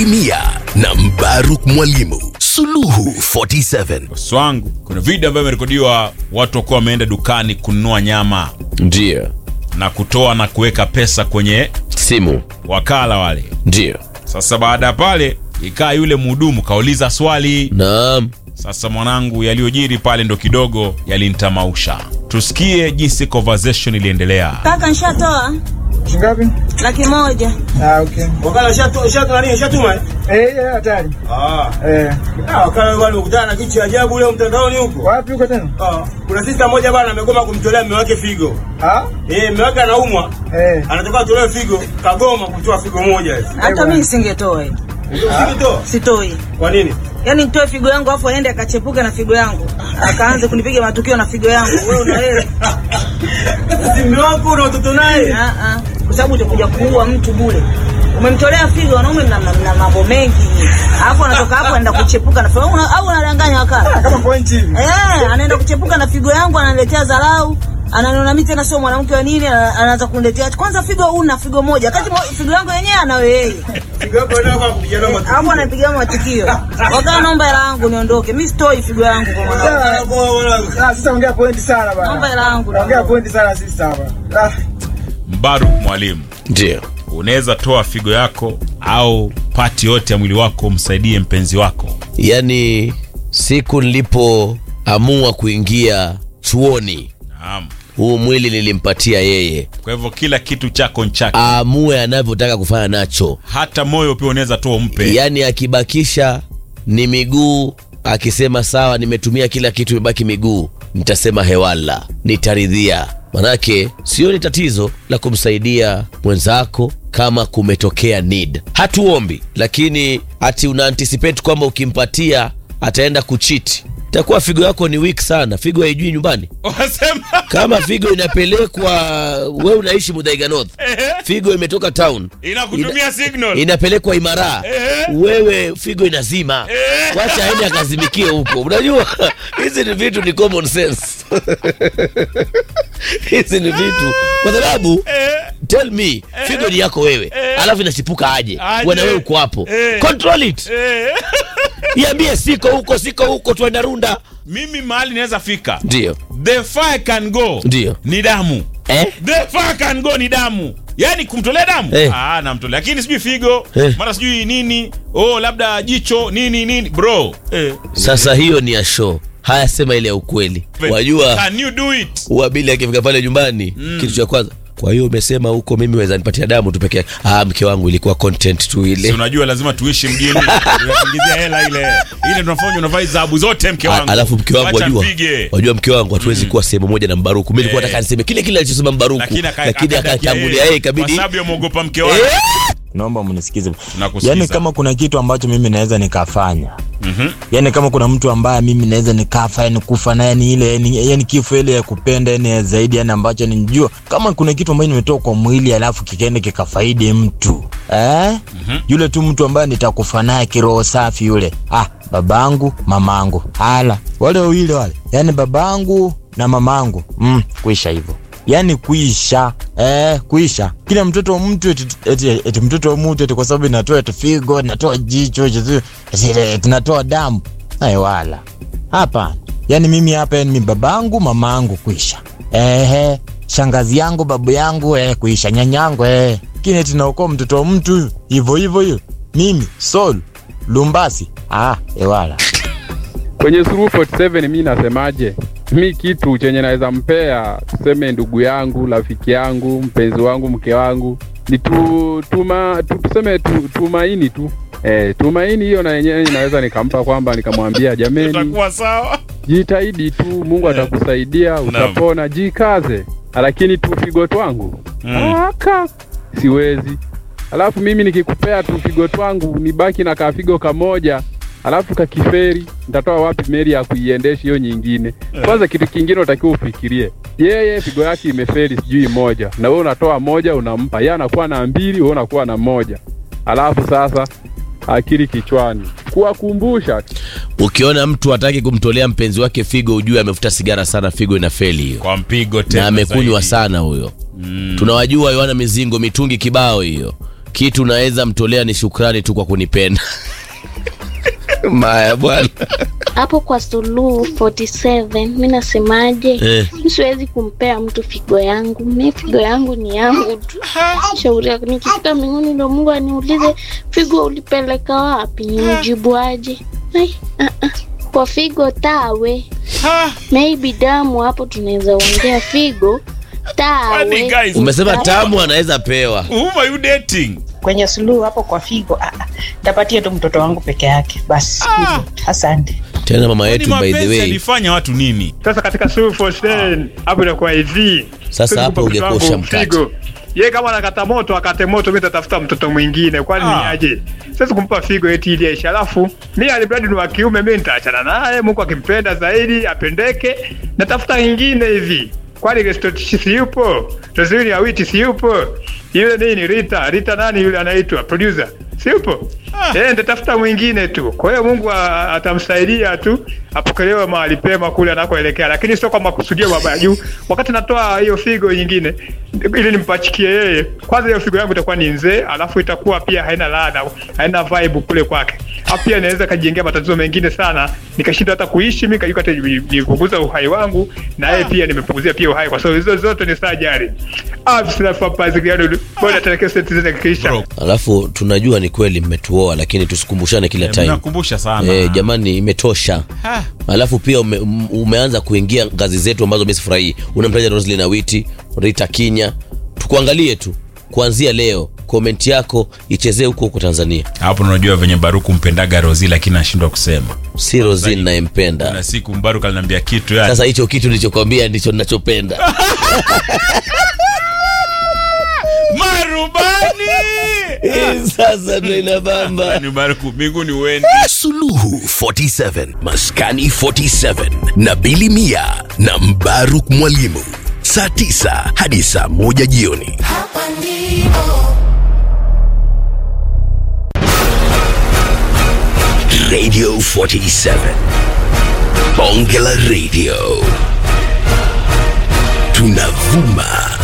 Mia na Mbaruk Mwalimu Suluhu 47 bosi wangu kuna video ambayo imerekodiwa watu wakuwa wameenda dukani kununua nyama Ndio. na kutoa na kuweka pesa kwenye Simu. wakala wale Ndio. sasa baada ya pale ikaa yule mhudumu kauliza swali Naam. sasa mwanangu yaliyojiri pale ndo kidogo yalinitamausha tusikie jinsi conversation iliendelea Kaka nishatoa Shingapi? laki moja. Ah, okay. Wakala shatu shatu nani shatuma? eh? Eh, eh, hatari. Ah. Eh, Ah, wakala wale ukutana na kitu cha ajabu leo mtandaoni huko. wapi uko tena? Ah, kuna sister moja bana amegoma kumtolea mume wake figo. Ah? Eh, mume wake anaumwa. Eh. Anataka atolewe figo, kagoma kutoa figo moja hivi. Hata mimi singetoa hiyo. Usikitoa. Sitoi. Kwa nini? Yaani nitoe figo yangu afu aende akachepuke na figo yangu. Akaanze kunipiga matukio na figo yangu. Wewe una wewe. Si mume wako na watoto naye. Ah ah. Kwa sababu utakuja kuua mtu bure. Umemtolea figo wanaume mna, mna, mna mambo mengi. Alafu anatoka hapo anaenda kuchepuka na figo una, au unadanganya wakati. Kama point hivi. Eh, anaenda kuchepuka na figo yangu ananiletea dharau. Ananiona mimi tena sio mwanamke wa nini, ana- anaanza kuniletea. Kwanza figo una figo moja. Kati mo- figo yangu yenyewe anayo yeye. Figo yako ndio kwa kupigana matukio. Hapo anapiga matukio. Wakati naomba hela yangu niondoke. Mimi sitoi figo yangu kwa mwanangu. Ah, sasa ongea point sana Naomba bana. hela yangu. Ongea point sana sisi hapa. Ah, mbaruk mwalimu Ndio. unaweza toa figo yako au pati yote ya mwili wako umsaidie mpenzi wako Yaani siku nilipoamua kuingia chuoni, naam huu mwili nilimpatia yeye kwa hivyo kila kitu chako nchake aamue anavyotaka kufanya nacho. hata moyo pia unaweza toa umpe Yaani akibakisha ni miguu, akisema sawa, nimetumia kila kitu, imebaki miguu, nitasema hewala, nitaridhia. Manake sioni tatizo la kumsaidia mwenzako kama kumetokea need. Hatuombi, lakini ati una anticipate kwamba ukimpatia ataenda kuchiti, itakuwa figo yako ni weak sana. Figo haijui nyumbani. wasema Kama figo inapelekwa, we unaishi Mudhaiga North, figo imetoka town inakutumia signal inapelekwa Imara, wewe figo inazima, wacha aende akazimikie huko. Unajua hizi ni vitu, ni common sense hizi ni vitu, kwa sababu tell me, figo ni yako wewe, alafu inachipuka aje, Aje. wana wewe uko hapo, control it, iambie siko huko, siko huko, tuenda runda. mimi mahali naweza fika Ndio the fire can go Ndio. ni damu eh? the fire can go ni damu yaani kumtolea damu Eh. ah, namtolea lakini sijui figo Eh. mara sijui nini oh labda jicho nini nini bro eh. Sasa hiyo ni ya show. Haya, sema ile ya ukweli. Wajua can you do it Wabili akifika pale nyumbani kitu cha kwanza, kwa hiyo umesema huko mimi weza nipatia damu tu peke yake. Ah, mke wangu ilikuwa content tu si ile. unajua lazima tuishi mjini tunakuingizia hela ile ile tunafanya unavaa zahabu zote mke A- wangu Alafu mke wangu Wacha wajua, mpige. wajua mke wangu hatuwezi kuwa sehemu moja na Mbaruku. Mimi nilikuwa Eh. nataka niseme kile kile alichosema Mbaruku, lakini aka- lakini akadakia akatangulia yeye, ikabidi kwa sababu yamwogopa mke wake Eh, naomba mnisikize Tunakusikiza. yaani kama kuna kitu ambacho mimi naweza nikafanya yaani kama kuna mtu ambaye mimi naweza nikafa yani kufa na yani ile yani, yani kifo ile ya kupenda yani ya zaidi yani ambacho ninjua kama kuna kitu ambacho nimetoka kwa mwili alafu kikaenda kikafaidi mtu eh? yule tu mtu ambaye nitakufa naye kiroho safi yule ah babangu mamangu hala wale wawili wale yani babangu na mamangu mm, kuisha hivyo yani kuisha eh, kuisha kila mtoto wa mtu eti, eti, eti mtoto wa mtu eti kwa sababu inatoa eti figo inatoa jicho eti, eti, eti inatoa damu ay wala hapana yani mimi hapa yani mimi babangu mamangu kuisha ehe shangazi yangu babu yangu eh, kuisha nyanyangu eh. kini eti naokoa mtoto wa mtu hivyo hivyo hiyo mimi sol lumbasi ah ewala kwenye Suluhu 47 mi nasemaje? Mi kitu chenye naweza mpea, tuseme ndugu yangu, rafiki yangu, mpenzi wangu, mke wangu ni tu, tuma, tu, tuseme tu, tumaini tu eh, tumaini hiyo na yenyewe inaweza nikampa kwamba nikamwambia jameni, utakuwa sawa jitahidi tu, Mungu atakusaidia, utapona, jikaze, lakini tu figo twangu Mm. aka siwezi. Alafu mimi nikikupea tu figo twangu nibaki na kafigo kamoja alafu kakiferi, nitatoa wapi meli ya kuiendesha hiyo nyingine? Kwanza kitu kingine utakiwa ufikirie, yeye figo yake imeferi sijui moja, na wewe unatoa moja unampa, yeye anakuwa na mbili, wewe unakuwa na moja. Alafu sasa akili kichwani, kuwakumbusha ukiona mtu hataki kumtolea mpenzi wake figo, ujue amevuta sigara sana, figo ina feli hiyo, kwa mpigo tena na amekunywa zaidi. sana huyo. Tunawajua Yohana Mizingo, mitungi kibao hiyo, kitu naweza mtolea ni shukrani tu kwa kunipenda maya bwana hapo kwa Suluhu 47 mi nasemaje? Eh. Mi siwezi kumpea mtu figo yangu, mi figo yangu ni yangu tu. Shauri yako, nikifika mbinguni ndo Mungu aniulize figo ulipeleka wapi, nimjibu aje? Ai, ah, ah. Kwa figo tawe, maybe damu, hapo tunaweza ongea figo Kwani tawe. guys, umesema tamu anaweza pewa whom are you dating? kwenye suluhu hapo kwa figo ah, ah, nitapatia tu mtoto wangu peke yake basi hivyo. asante tena mama Kwani yetu by the mapenzi way alifanya watu nini? Sasa katika Suluhu 47 hapo inakuwa hivi. Sasa Siwezi hapo kumpa mtoto ungekuwa wangu ushamkata. figo. Yeye kama anakata moto akate moto, mimi nitatafuta mtoto mwingine, kwani Ah. ni aje? Siwezi kumpa figo eti ili aisha, alafu mimi alibradi ni wa kiume, mimi nitaachana naye. Mungu akimpenda zaidi apendeke, natafuta ingine hivi. Kwani Restotishi si yupo? Rosini Awiti si yupo? Yule nini Rita, Rita nani yule anaitwa producer? Si yupo? Eh, nitatafuta mwingine tu. Kwa hiyo Mungu a- atamsaidia tu apokelewe mahali pema kule anakoelekea, lakini sio kwa makusudio mabaya juu. Wakati natoa hiyo figo nyingine ili nimpachikie yeye, kwanza hiyo figo yangu itakuwa ni nzee, alafu itakuwa pia haina ladha, haina vibe kule kwake. Hapo pia inaweza kajengea matatizo mengine sana, nikashindwa hata kuishi mimi, kajua hata ni- nipunguza uhai wangu na yeye pia nimepunguzia pia uhai, kwa sababu hizo zote ni sajari. Ah, sina fapazi gani bora tena kesi zile kisha Bro, alafu tunajua ni kweli mmetuoa lakini tusikumbushane kila time mnakumbusha sana. Eh, jamani imetosha Ha. alafu pia ume, um- umeanza kuingia ngazi zetu ambazo mi sifurahii unamtaja roslin awiti rita kinya tukuangalie tu kuanzia leo komenti yako ichezee huko huko tanzania Hapo unajua venye Baruku mpendaga Rozi lakini anashindwa kusema. si roslin nayempenda Na siku Mbaruku aliniambia kitu yani. sasa hicho kitu nilichokwambia ndicho ninachopenda Marubani! Eh, sasa ndo inabamba Ni Baruku mbinguni uende. Suluhu 47 Maskani 47 na Bili Mia na Mbaruk Mwalimu saa 9 hadi saa 1 jioni. Radio 47 Bonge la Radio tunavuma